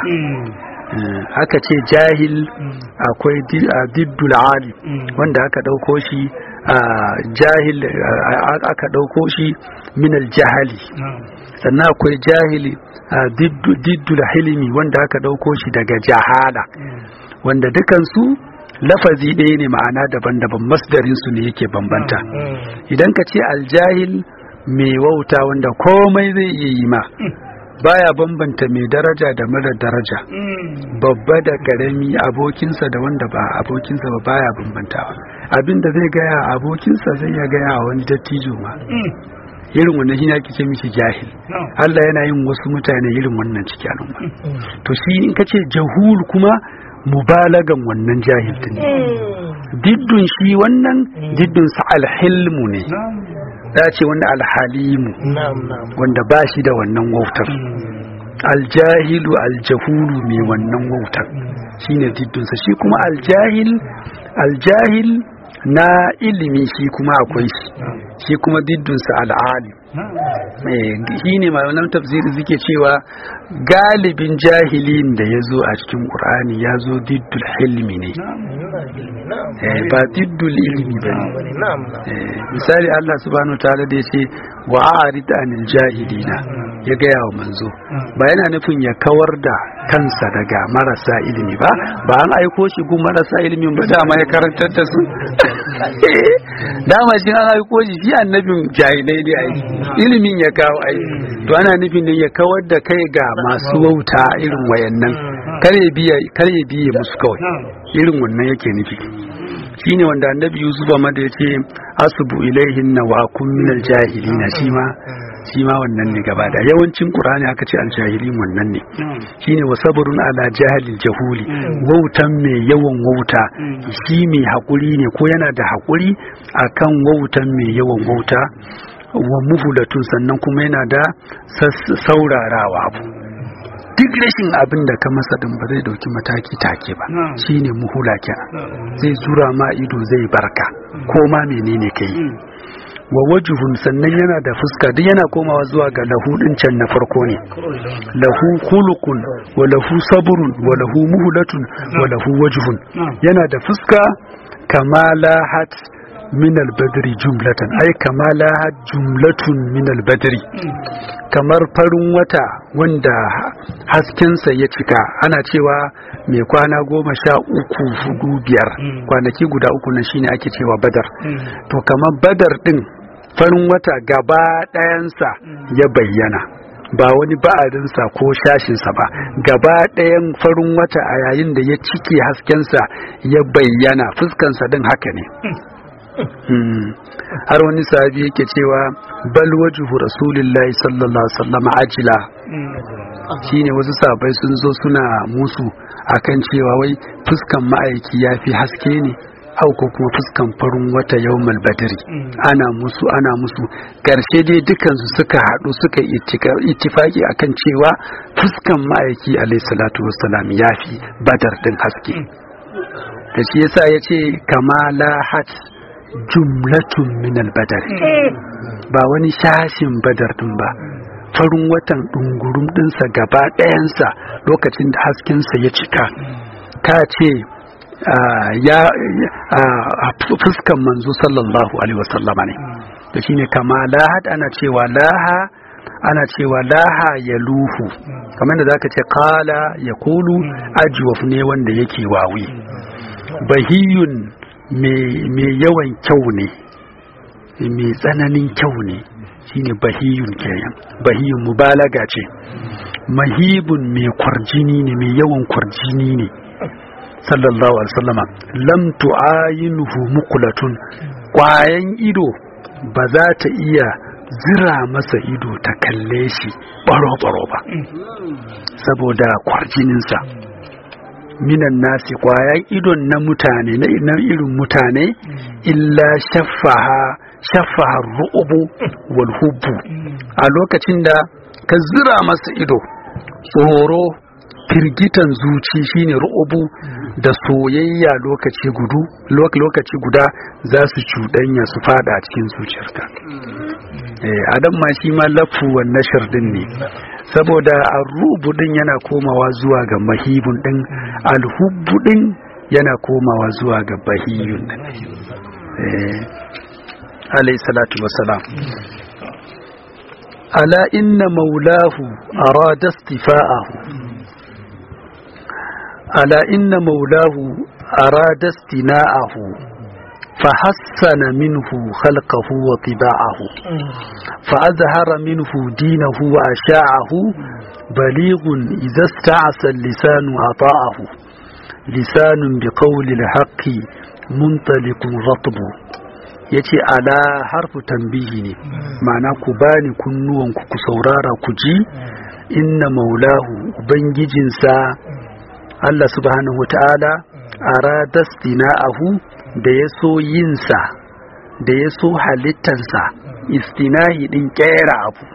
aka ce jahil akwai diddul ali wanda aka ɗauko shi jahil aka ɗauko shi minal jahali sannan akwai jahili diddul hilimi wanda aka ɗauko shi daga jahala wanda dukansu lafazi ɗaya ne ma'ana daban-daban masdarinsu ne yake bambanta idan ka ce aljahil mai wauta wanda komai zai iya yi ma baya bambanta mai daraja da mara daraja babba da karami abokinsa da wanda ba abokinsa ba baya bambantawa abinda zai gaya abokinsa zai ya gaya wani dattijo ma irin wannan shi ake ce mishi jahil Allah yana yin wasu mutane irin wannan ciki al'umma to shi in ka ce jahul kuma mubalagan wannan jahil din diddun shi wannan diddun sa alhilmu ne da ce wanda alhalimu wanda ba shi da wannan wautar aljahilu aljahulu mai wannan wautar shine diddunsa shi kuma aljahil aljahil na ilimi shi kuma akwai shi shi kuma diddunsa al'ali shi ne malaman tafsiri suke cewa galibin jahilin da ya zo a cikin ƙur'ani ya zo diddul hilmi ne ba diddul ilimi ba ne misali Allah subhanahu ta'ala da ya ce wa a'rid anil jahilina ya gaya wa manzo ba yana nufin ya kawar da kansa daga marasa ilimi ba ba an aiko shi gun marasa ilimin ba dama ya karantar da su dama shi an aiko shi shi annabin jahilai ne ai ilimin ya kawo ai to ana nufin ne ya kawar da kai ga masu wauta irin wayannan kar ya biya kar ya biye musu kawai irin wannan yake nufi shine wanda annabi yusuf ma da yace asbu ilaihin wa akun minal jahilina shi ma shi ma wannan ne gaba da yawancin qur'ani aka ce aljahilin wannan ne shine wa sabrun ala jahilil jahuli wautan mai yawan wauta shi mai hakuri ne ko yana da hakuri akan wautan mai yawan wauta wa muhulatun sannan kuma yana da saurarawa abu duk rashin abin da ka masa din ba zai dauki mataki take ba shine muhula kenan zai zura ma ido zai barka ko ma menene kai wa wajuhun sannan yana da fuska duk yana komawa zuwa ga lahu din can na farko ne lahu khuluqun wa lahu sabrun wa lahu muhlatun wa lahu wajhun yana da fuska kamala hat min albadri jumlatan ai kamala jumlatun min albadri kamar farin wata wanda haskensa ya cika ana cewa mai kwana goma sha uku hudu biyar kwanaki guda uku na shine ake cewa badar to kamar badar din farin wata gaba ɗayansa ya bayyana ba wani ba'adinsa ko shashinsa ba gaba ɗayan farin wata a yayin da ya cike haskensa ya bayyana fuskansa din haka ne har wani sahabi yake cewa bal wajhu rasulillahi sallallahu alaihi wasallam ajila shine wasu sahabbai sun zo suna musu akan cewa wai fuskan ma'aiki ya fi haske ne au ko kuma fuskan farin wata yawmal badri ana musu ana musu karshe dai dukansu suka haɗu suka ittifaki akan cewa fuskan ma'aiki alayhi salatu wassalam ya fi badar din haske da shi yasa ya ce kama lahat jumlatun min albadar ba wani shashin badar din ba farin watan ɗungurum ɗinsa gaba ɗayansa lokacin da haskensa ya cika ka ce ya fuskan manzo sallallahu alaihi wasallama ne da shine kama lahad ana cewa laha ana cewa laha ya luhu kamar da zaka ce kala ya kulu ajwaf ne wanda yake wawi bahiyun mai yawan kyau ne mai tsananin kyau ne shine bahiyun kenan bahiyun mubalaga ce mahibun mai kwarjini ne mai yawan kwarjini ne sallallahu alaihi wasallama lam tu'ayinuhu muqlatun kwayan ido ba za ta iya zira masa ido ta kalle shi baro-baro ba saboda kwarjininsa minan nasi kwayan idon na mutane na irin mutane illa shaffaha shaffaha ru'ubu wal hubbu a lokacin da ka zira masa ido tsoro firgitan zuci shine ru'ubu da soyayya lokaci gudu lokaci guda za su cuɗanya su fada cikin zuciyarka adam ma shi ma lafu wa nashir din ne saboda arrubu din yana komawa zuwa ga mahibun din alhubbu din yana komawa zuwa ga bahiyun din alayhi salatu wassalam ala inna maulahu arada istifa'ahu ala inna maulahu arada istina'ahu فحسن منه خلقه وطباعه فأظهر منه دينه وأشاعه بليغ إذا استعصى اللسان أطاعه لسان بقول الحق منطلق رطب yace ala harfu tambihi ne ma'ana ku bani kunnuwanku ku saurara ku ji inna maulahu ubangijinsa Allah subhanahu wa ta'ala aradastina'ahu da ya so yinsa da ya so halittansa istinahi din kera abu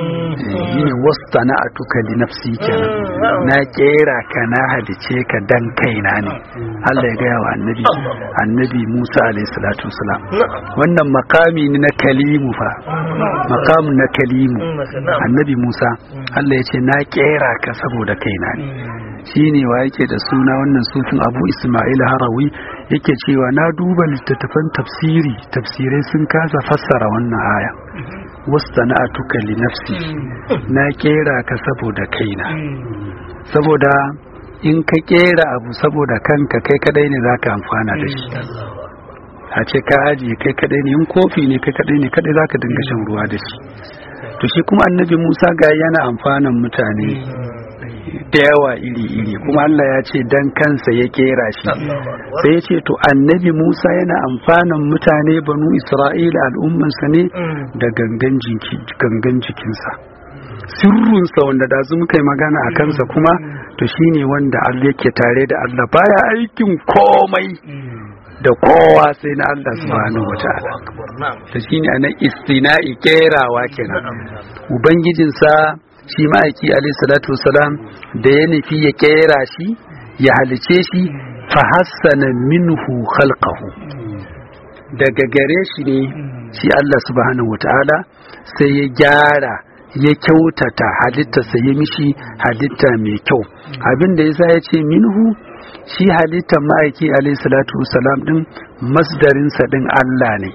yi ne wasta na atuka li nafsi kenan na kera ka na halice ka dan kaina ne Allah ya gaya wa annabi annabi Musa alayhi salatu wasalam wannan makami ne na kalimu fa makamu na kalimu annabi Musa Allah ya ce na kera ka saboda kaina ne shine wa yake da suna wannan sufin Abu Ismail Harawi yake cewa na duba littattafan tafsiri tafsirai sun kasa fassara wannan aya wastana'atuka li nafsi na kera ka saboda kaina saboda in ka kera abu saboda kanka kai kadai ne zaka amfana da shi a ce ka ajiye kai kadai ne in kofi ne kai kadai ne kadai zaka dinga shan ruwa da shi to shi kuma annabi Musa ga yana amfanan mutane da yawa iri-iri kuma Allah ya ce dan kansa ya kera shi sai ya ce to annabi Musa yana amfanan mutane banu Isra'ila al'ummansa ne da gangan jikinsa sirrunsa wanda da muka yi magana a kansa kuma to shine wanda Allah yake tare da Allah baya aikin komai da kowa sai na Allah subhanahu wataala to shine anan istina'i kerawa kenan ubangijinsa shi ma'aiki alayhi salatu wasalam da ya nufi ya kera shi ya halice shi fa hassana minhu khalqahu daga gare shi ne shi Allah subhanahu wataala sai ya gyara ya kyautata halittarsa ya mishi halitta mai kyau abin da yasa ya ce minhu shi halittar ma'aiki alayhi salatu wasalam din masdarinsa din Allah ne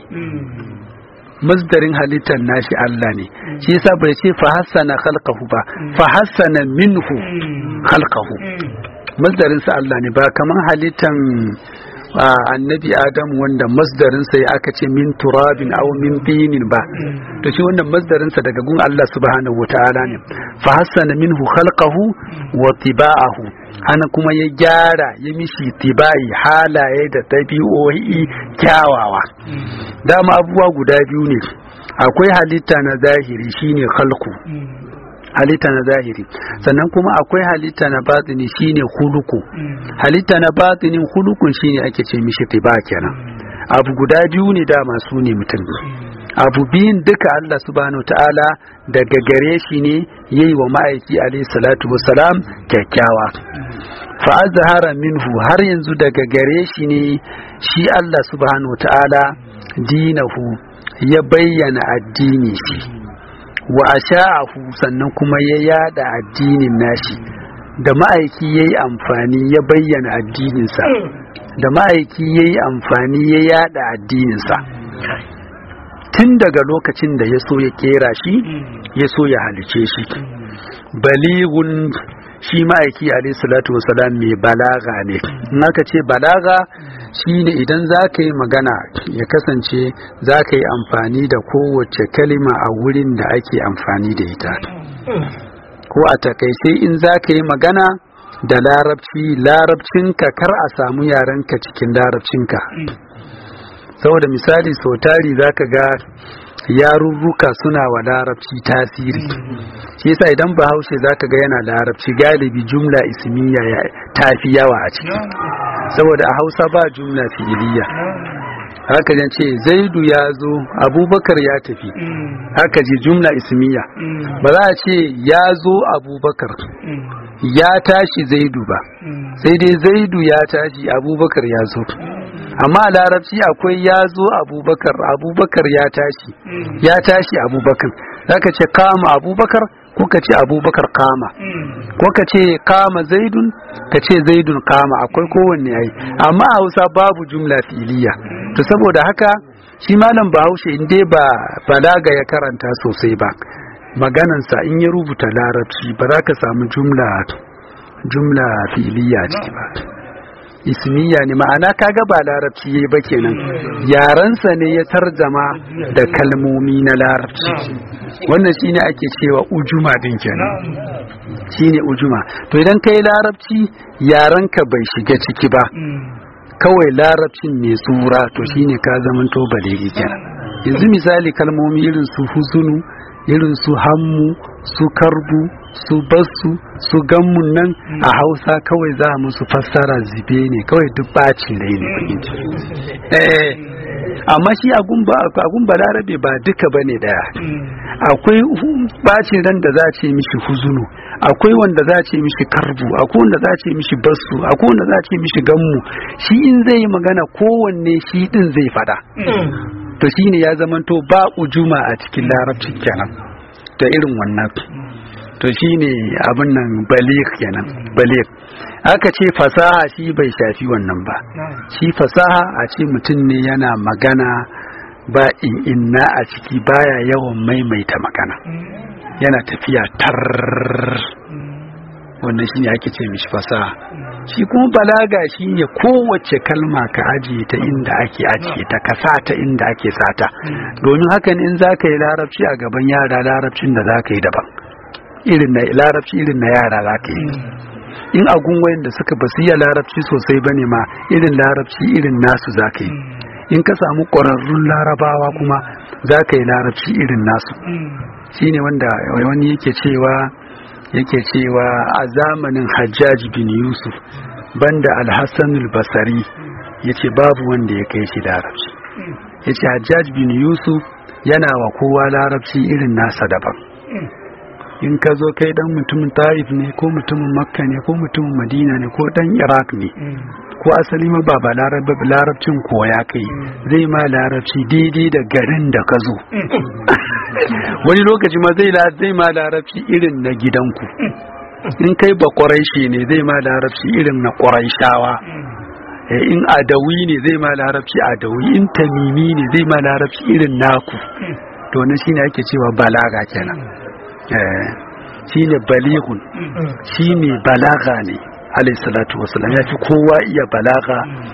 masdarin halittar nashi Allah ne shi yasa bai ce fa hassana khalqahu ba fa hassana minhu khalqahu masdarin sa Allah ne ba kaman halittan annabi adam wanda masdarin sai aka ce min turabin aw min tinin ba to shi wannan masdarin sa daga gun Allah subhanahu wataala ne fa hassana minhu khalqahu wa tiba'ahu hana kuma ya gyara ya mishi tibai halaye da tabi'o'i kyawawa dama abubuwa guda biyu ne akwai halitta na zahiri shine khalqu halitta na zahiri sannan kuma akwai halitta na batini shine huluku halitta na batinin hulukun shine ake ce mishi tiba kenan abu guda biyu ne dama su ne mutum abu biyun duka Allah subhanahu ta'ala daga gare shi ne yayi wa ma'aiki alayhi salatu wassalam kyakkyawa fa azhara minhu har yanzu daga gare shi ne shi Allah subhanahu ta'ala dinahu ya bayyana addini shi wa asha'ahu sannan kuma ya yada addinin nashi da ma'aiki ya yi amfani ya bayyana addininsa da ma'aiki ya yi amfani ya yada addininsa tun daga lokacin da ya so ya kera shi ya so ya halice shi baligun shi ma'aiki alayhi salatu wasalam mai balaga ne in aka ce balaga shine idan za ka yi magana ya kasance za ka yi amfani da kowace kalima a wurin da ake amfani da ita ko a takaice in za ka yi magana da larabci larabcinka kar a samu yarenka cikin larabcinka saboda misali sau tari za ka ga yarurruka suna wa larabci tasiri shi yasa idan bahaushe za ka ga yana larabci galibi jumla ismiya ta fi yawa a ciki saboda a hausa ba jumla fi'iliya haka jan ce zaidu ya zo abubakar ya tafi haka ji jumla ismiya ba za a ce ya zo abubakar ya tashi zaidu ba sai dai zaidu ya tashi abubakar ya zo amma a larabci akwai ya zo abubakar abubakar ya tashi ya tashi abubakar zaka ce kama abubakar ko ka ce abubakar kama ko ka ce kama zaidun ka ce zaidun kama akwai kowanne yayi amma a hausa babu jumla filiya to saboda haka shi malam bahaushe in dai ba balaga ya karanta sosai ba maganansa in ya rubuta larabci ba za ka samu jumla jumla filiya ciki ba ismiya ne ma'ana kaga ba larabci yayi ba kenan yarensa ne ya tarjama da kalmomi na larabci wannan shine ake cewa ujuma din kenan shine ujuma to idan kai larabci yarenka bai shiga ciki ba kawai larabcin mai tsura to shine ka zamanto baligi kenan yanzu misali kalmomi irin su huzunu irin su hammu su karbu su basu su gammun nan a hausa kawai za musu fassara zibe ne kawai duk bacin rai ne bakin eh amma shi agun balarabe ba duka bane daya akwai bacin ran da za ce mishi huzunu akwai wanda za ce mishi karbu akwai wanda za ce mishi basu akwai wanda za ce mishi gammu shi in zai yi magana kowanne shi din zai fada to shine ya zamanto ba ujuma a cikin larabci kenan da irin wannan to shine abin nan balik kenan balik aka ce fasaha shi bai shafi wannan ba shi fasaha a ce mutum ne yana magana ba in inna a ciki baya yawan maimaita magana yana tafiya tar wannan shine ake ce mishi fasaha shi kuma balaga shine kowace kalma ka ajiye ta inda ake ajiye ta ka sa ta inda ake sata domin hakan in za ka yi larabci a gaban yara larabcin da za ka yi daban irin na larabci irin na yara za ka yi in agun wayan da suka basu iya larabci sosai bane ma irin larabci irin nasu za ka yi in ka samu ƙwararrun larabawa kuma za ka yi larabci irin nasu shine wanda wani yake cewa yake cewa a zamanin hajjaj bin yusuf banda alhassanul basari ya ce babu wanda ya kai shi larabci ya ce hajjaj bin yusuf yana wa kowa larabci irin nasa daban in ka zo kai dan mutumin taif ne ko mutumin makka ne ko mutumin madina ne ko dan iraq ne ko asali ma ba larabcin koya kai zai ma larabci daidai da garin da ka zo wani lokaci ma zai zai ma larabci irin na gidanku in kai ba ƙwarai ne zai ma larabci irin na ƙwarai shawa in adawi ne zai ma larabci adawi in tamimi ne zai ma larabci irin naku to na shine ake cewa balaga kenan shine balihun shi ne balaga ne alayhi salatu wasalam ya fi kowa iya balaga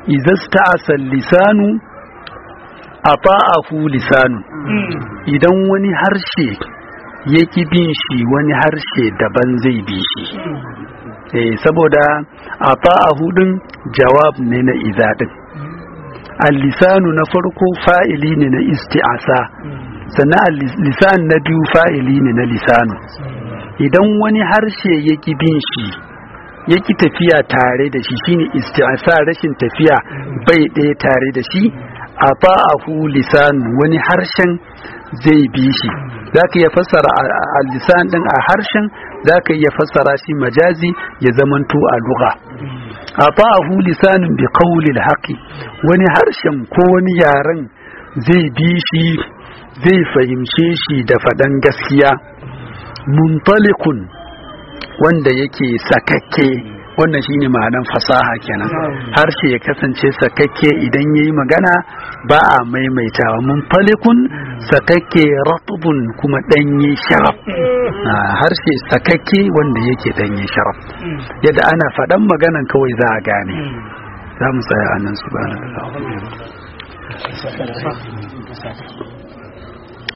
izasta'asa lisanu ata'ahu lisanu idan wani harshe ya ki bin shi wani harshe daban zai bi shi eh saboda ata'ahu din jawab ne na iza din al-lisanu na farko fa'ili ne na isti'asa sannan lisan na biyu fa'ili ne na lisanu idan wani harshe ya ki bin shi ya ki tafiya tare da shi shine isti'asa rashin tafiya bai ɗaya tare da shi a ba'ahu lisan wani harshen zai bi shi za ka iya fassara a lisan ɗin a harshen za ka iya fassara shi majazi ya zamanto a luga a ba'ahu lisanin bi qawlil haqi wani harshen ko wani yaren zai bi shi zai fahimce shi da faɗan gaskiya muntalikun wanda yake sakakke wannan shine ma'anan fasaha kenan harshe ya kasance sakakke idan yayi magana ba a maimaitawa muntalikun sakakke ratubun kuma danye sharaf harshe sakakke wanda yake danye sharaf yadda ana faɗan maganan kawai za a gane za mu tsaya a nan subhanahu